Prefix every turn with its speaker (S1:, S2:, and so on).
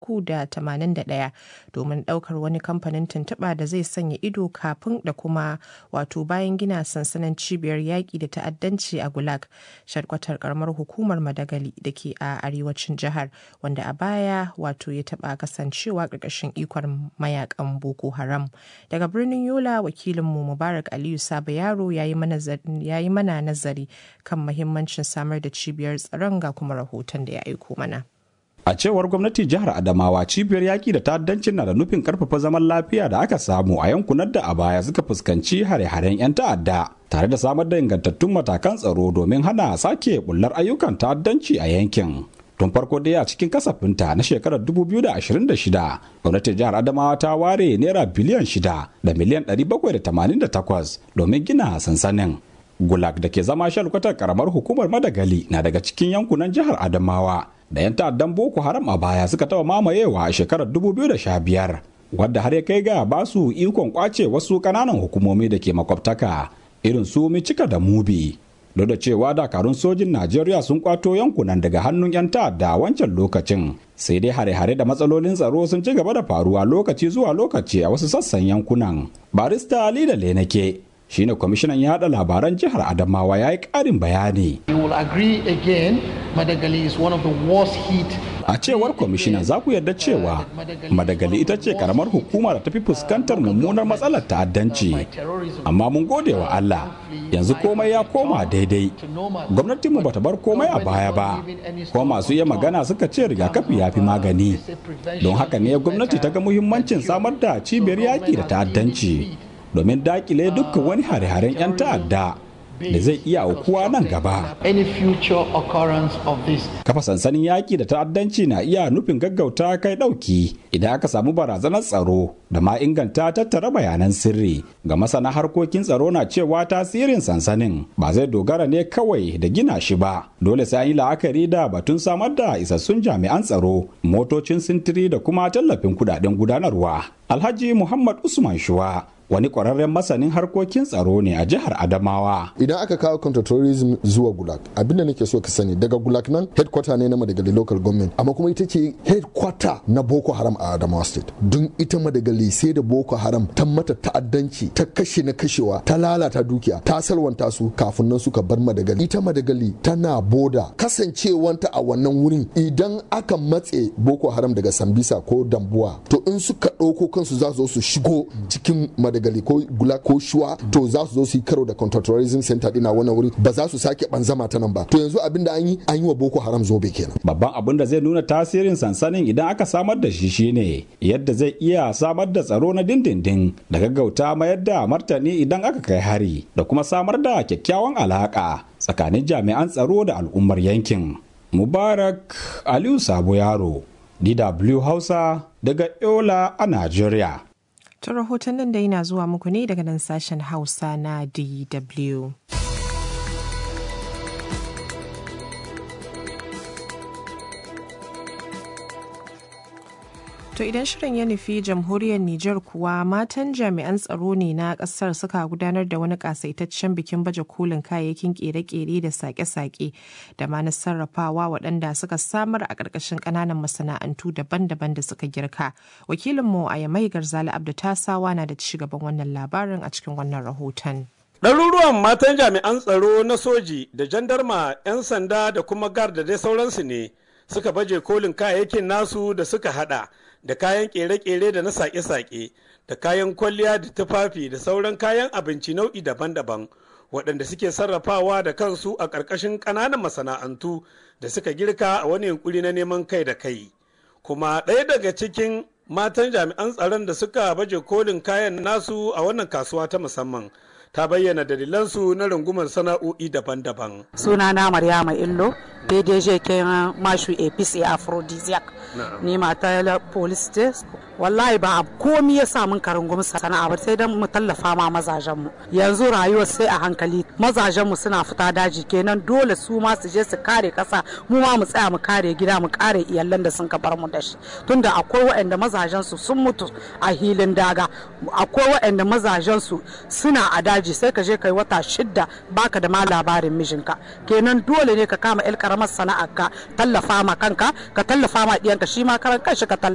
S1: 381 domin ɗaukar wani kamfanin tuntuɓa da zai sanya ido kafin da kuma wato bayan gina sansanin cibiyar yaƙi da ta'addanci a Gulag, shadkwatar karamar hukumar Madagali da ke a arewacin jihar wanda a baya wato ya taɓa kasancewa ƙarƙashin ikon mayakan Boko Haram. Daga birnin Yola wakilinmu Mubarak Aliyu Saba Yaro ya yi mana nazari kan mahimmancin samar da cibiyar tsaron ga kuma rahoton da ya aiko mana.
S2: A cewar gwamnati jihar Adamawa cibiyar yaƙi da ta'addancin na da nufin karfafa zaman lafiya da aka samu a yankunan da a baya suka fuskanci hare-haren 'yan ta'adda tare da samar da ingantattun matakan tsaro domin hana sake bullar ayyukan ta'addanci a yankin. Tun farko dai a cikin kasafinta na shekarar 2026 gwamnatin jihar Adamawa ta ware naira biliyan 6 da miliyan 788 domin gina sansanin. Gulag da ke zama shalkwatar karamar hukumar Madagali na daga cikin yankunan jihar Adamawa da 'yan ta'addan Boko Haram a baya suka taɓa mamayewa a shekarar 2015 wadda har ya kai ga ba su ikon kwace wasu ƙananan hukumomi da ke makwabtaka irin su Micika da Mubi. Duk da cewa dakarun sojin Najeriya sun kwato yankunan daga hannun 'yan ta'adda wancan lokacin sai dai hare-hare da matsalolin tsaro sun ci gaba da faruwa lokaci zuwa lokaci a wasu sassan yankunan. Barista Ali da Lenake shine kwamishinan yada labaran jihar adamawa ya yi karin bayani a cewar kwamishinan za ku yarda cewa madagali ita ce karamar hukuma da tafi fuskantar mummunar matsalar ta'addanci amma mun gode wa allah yanzu komai ya koma daidai gwamnatinmu bata bar komai a baya ba kuma masu iya magana suka ce rigakafi ya fi magani don haka ne gwamnati ta ga muhimmancin samar da cibiyar yaƙi da ta'addanci domin dakile dukkan wani hare-haren 'yan ta'adda da zai iya aukuwa nan gaba. Kafa sansanin yaƙi da ta'addanci na iya nufin gaggauta kai ɗauki idan aka samu barazanar tsaro da ma inganta tattara bayanan sirri. Ga masana harkokin tsaro na cewa tasirin sansanin ba zai dogara ne kawai da gina shi ba. Dole sai an yi la'akari da batun samar da isassun jami'an tsaro, motocin sintiri da kuma tallafin kudaden gudanarwa. Alhaji Muhammad Usman Shuwa wani ƙwararren masanin harkokin tsaro ne a jihar Adamawa.
S3: Idan aka kawo counterterrorism zuwa Gulag, abinda nake so ka sani daga Gulag nan headquarter ne na Madagali local government, amma kuma ita ce headquarter na Boko Haram a Adamawa state. Don ita Madagali sai da Boko Haram ta mata ta'addanci, ta kashe na kashewa, ta lalata dukiya, ta salwanta su kafin nan suka bar Madagali. Ita Madagali tana boda kasancewanta a wannan wurin idan aka matse Boko Haram daga Sambisa ko Dambuwa, to in suka ɗauko kansu za su zo su shigo cikin Madagali. dagali ko gula ko shuwa to za su zo su yi karo da counterterrorism center dina wannan wuri ba za su sake banzama ta nan ba to yanzu abin da an yi an yi wa boko haram zobe kenan
S2: babban abin da zai nuna tasirin sansanin idan aka samar da shi shine yadda zai iya samar da tsaro na dindindin da gaggauta mayar da martani idan aka kai hari da kuma samar da kyakkyawan alaka tsakanin jami'an tsaro da al'ummar yankin mubarak aliyu sabo yaro dw hausa daga yola a najeriya
S1: Ta rahoton nan da yana zuwa muku ne daga nan sashen Hausa na DW. To idan shirin ya nufi jamhuriyar Nijar kuwa matan jami'an tsaro ne na kasar suka gudanar da wani kasaitaccen bikin baje kolin kayayyakin kere-kere da sake-sake da ma na sarrafawa waɗanda suka samar a ƙarƙashin ƙananan masana'antu daban-daban da suka girka. Wakilinmu a Yamai Garzali Abdu Tasawa na da ci gaban wannan labarin a cikin wannan rahoton.
S4: Ɗaruruwan matan jami'an tsaro na soji da jandarma 'yan sanda da kuma gar da dai sauransu ne suka baje kolin kayayyakin nasu da suka hada da kayan kere-kere da na sake-sake da kayan kwalliya da tufafi da sauran kayan abinci nau'i daban-daban waɗanda suke sarrafawa da kansu a ƙarƙashin ƙananan masana'antu da suka girka a wani yunkuri na neman kai da kai kuma ɗaya daga cikin matan jami'an tsaron da suka baje kolin kayan nasu a wannan kasuwa ta musamman ta bayyana dalilansu na rungumar sana'o'i daban-daban.
S5: Sunana Maryama Illo, PDG kenan mashu APC Aphrodisiac. Ni mata police test. Wallahi ba komi ya sa mun karungum sana'a ba sai dan mu tallafa ma mazajen mu. Yanzu rayuwar sai a hankali. Mazajen mu suna fita daji kenan dole su ma su je su kare kasa mu ma mu tsaya mu kare gida mu kare iyalan da sun bar mu da shi. Tunda akwai waɗanda mazajen su sun mutu a hilin daga. Akwai waɗanda mazajen su suna a daji sai ka je kai wata shidda baka da ma labarin mijinka kenan dole ne ka kama el karamar sana'ar ka tallafa ma kanka ka tallafa ma diyanka shi ma karan kanshi ka tallafa